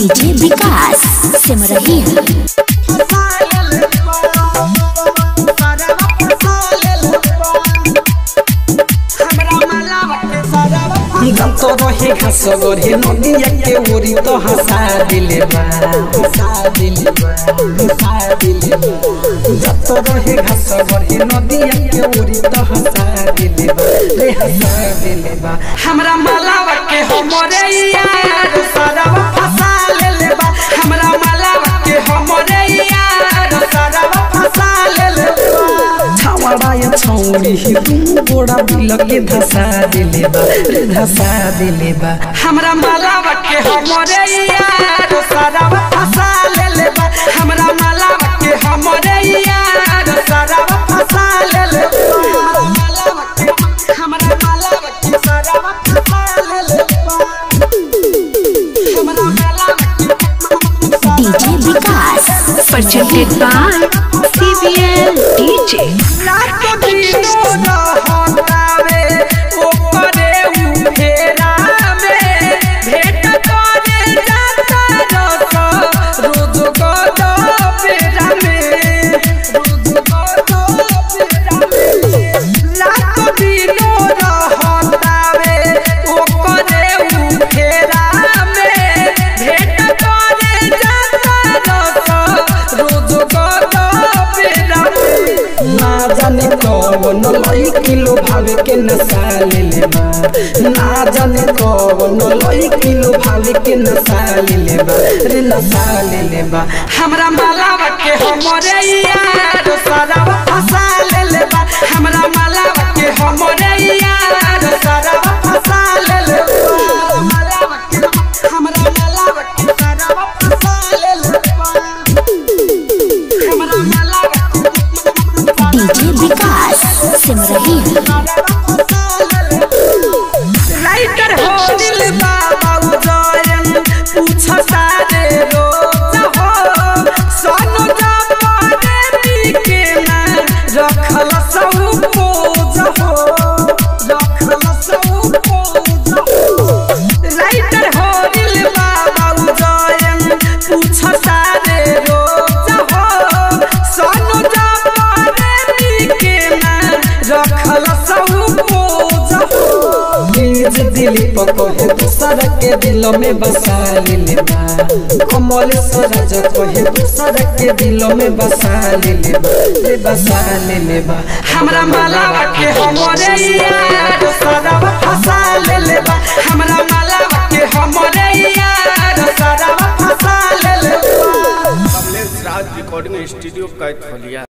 DJ विकास सिमरहिया तो रहे घास गरे नदिया के ओरी तो हंसा दिले बा हंसा दिले बा हंसा दिले बा जत रहे घास गरे नदिया के ओरी तो हंसा दिले बा रे हंसा दिले बा हमरा मालावा के हमरे यार सारावा फंसा लेले बा हमरा मालावा के हमरे यार सारावा फंसा लेले बा छावड़ा या छौरी ही तुम गोड़ा बिल के धसा दिले बा रे धसा दिले बा हमरा मालावा के हमरे यार सारावा फंसा लेले बा हमरा मालावा के हमरे यार सारावा फंसा लेले बा मालावा के हमरा मालावा के सारावा फंसा लेले बा हमरा मालावा के DJ Vikas presented by CBL DJ. रात दिनो रहतावे ओकरे उफेरा में भेट करे जाता रस रोज गदा पेरा में रोज गदा पेरा में रात दिनो रहतावे ओकरे उफेरा में भेट करे जाता रस रोज गदा पेरा में ना जाने कौन लई किलो भावे के नशा ले ले बा ना जाने कौन लई किलो भावे के नशा ले ले बा रे नशा ले ले बा हमरा मालावा के हमरे यार सारावा फंसा ले ले बा हमरा मालावा के हमरे यार सारावा फंसा ले ले बा मालावा के हमरा मालावा के सारावा फंसा ले ले बा हमरा मालावा डीजे विकास सिमरहिया राइटर हो दिल बाबा उजयन पूछ सारे रोज हो सोनू जापाने पीके ना रखल सब पोज हो रखल सब पोज हो राइटर हो दिल बाबा उजयन पूछ सारे रोज हो सोनू जापाने पीके ना रखल सब पोज हो बीज दिल पकोहे दूसर के दिल में बसा ले बा कमल सरज कोहे दूसर के दिल में बसा ले बा रे बसा ले बा हमरा मालावा के हमरे यार सदावा फंसा ले बा हमरा मालावा के हमरे यार सदावा फंसा ले बा कमलेश राज रिकॉर्डिंग स्टूडियो कैथोलिया